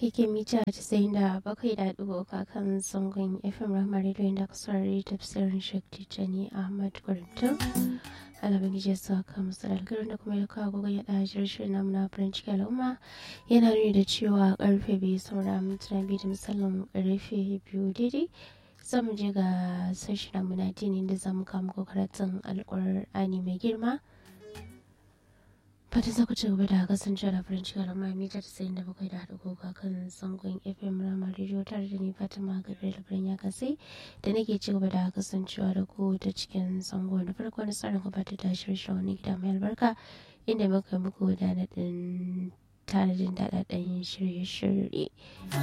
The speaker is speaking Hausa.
keke mita 97.3 kan zangon FM Rahama Radio inda ka saurari tafsirin Sheikh Tijjani Ahmad Guruntu. Alabin gije sa ka musu algarin da kuma ya kawo gogon ya ɗaji shirin namu na farin ciki al'umma yana nuni da cewa karfe biyu saura mintuna biyu da misalin karfe biyu daidai. zamu je ga sashi namu na dini da zamu kawo muku karatun alƙur'ani mai girma. fata za ku ci gaba da kasancewa da farin ciki da mami ta tsayin da bakwai da haɗa goga kan zangon fm rama rediyo tare da ni fatima gabriel birnin ya kasai da nake ci gaba da kasancewa da ku ta cikin zango na farko na tsarin gabatar da shirye wani gida mai albarka inda muka muku da naɗin tanadin daɗaɗɗen shirye-shirye